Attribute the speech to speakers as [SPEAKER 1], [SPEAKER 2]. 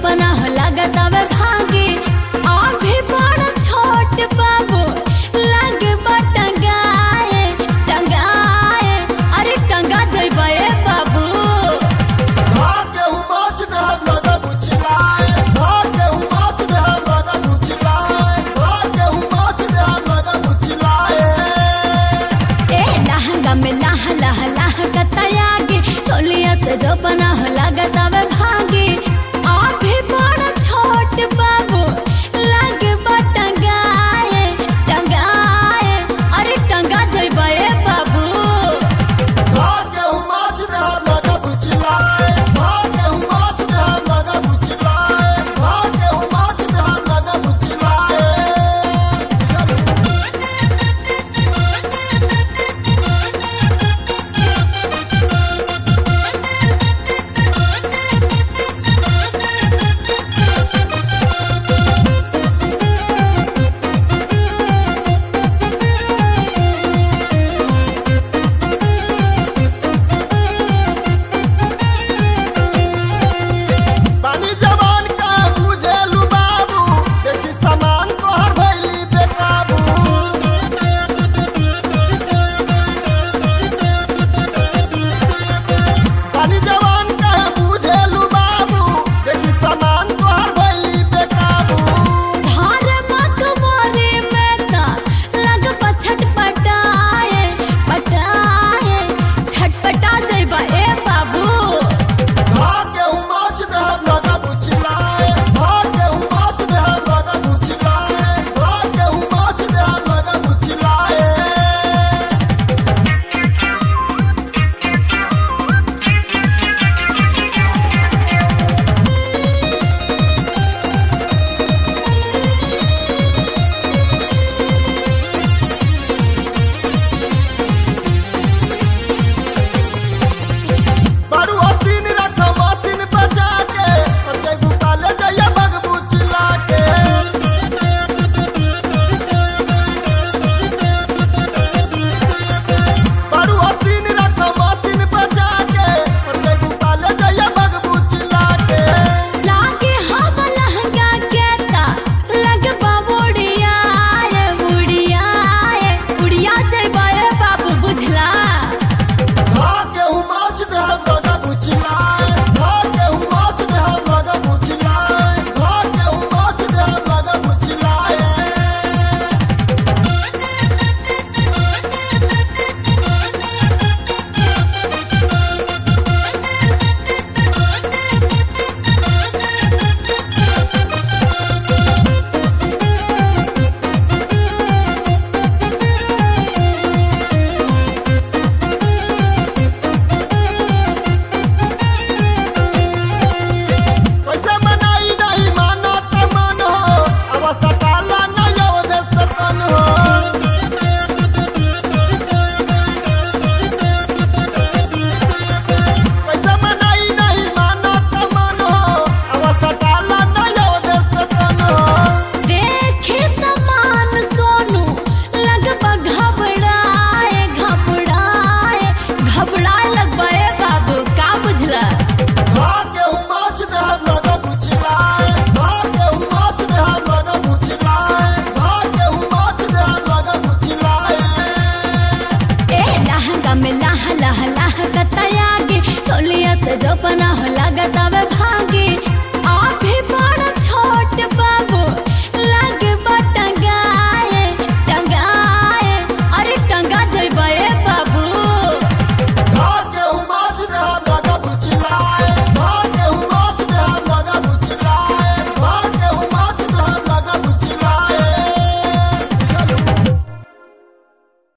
[SPEAKER 1] जोपना हो लागत आवे भागी अभी बड़ छोट बाबू लागे बा टंगाए टंगाए अरे टंगा जइबा ए बाबू
[SPEAKER 2] भाग्य हूँ माछ देहब लगा बुचलाए भाग्य हूँ माछ देहब लगा बुचलाए भाग्य हूँ माछ देहब लगा बुचलाए
[SPEAKER 1] ए लहंगा में लाह लाह लाह कतयागी तोलिया से जो बना हो लागत आवे भागी अभी बड़ छोट बाबू लागे बा टंगाए टंगाए अरे टंगा जइबा ए बाबू
[SPEAKER 2] भाग्य हूँ माछ देहब लगा बुचलाए भाग्य हूँ माछ देहब लगा बुचलाए भाग्य हूँ माछ देहब लगा बुचलाए पानी जवान का बुझेलू बाबू देखी सामान तोहर भैली बेकाबू पानी जवान का बुझेलू बाबू देखी सामान तोहर भैली बेकाबू
[SPEAKER 1] धार मकबरे में ता लग पछट पटाए पटाए छटपटा जइबा ए बाबू
[SPEAKER 2] भाग्य हूँ माछ देहब लगा बुचलाए भाग्य हूँ माछ देहब लगा बुचलाए भाग्य हूँ माछ देहब लगा बुचलाए बड़ू हसीन रख मसीन बचा के और जय गुताले जय बगबू चिल्ला के बड़ू हसीन रख मसीन बचा के और जय गुताले जय बगबू चिल्ला के
[SPEAKER 1] लागे हम लहंगा के ता लग बाबूड़ियाए बुढ़ियाए बुढ़िया जइबा ए बाबू बुझला
[SPEAKER 2] भाग्य हूँ माछ देहब लगा बुचलाए भाग्य हूँ माछ देहब लगा बुचलाए भाग्य हूँ माछ देहब लगा बुचलाए कैसे मनाई नहीं मानो त मन हो अवस्था काला नहीं अवदेश तन हो कैसे मनाई नहीं मानो त मन हो अवस्था काला नहीं अवदेश तन हो
[SPEAKER 1] देखे समान सोनू लगभग घबराए घबराए घबराए लगबा ए बाबू का बुझला
[SPEAKER 2] भाग्य हूँ माछ देहब लगा बुचलाए भाग्य हूँ माछ देहब लगा बुचलाए भाग्य हूँ माछ देहब लगा बुचलाए
[SPEAKER 1] ए लहंगा में लाह लाह लाह कतयागी तोलिया से जो बना हो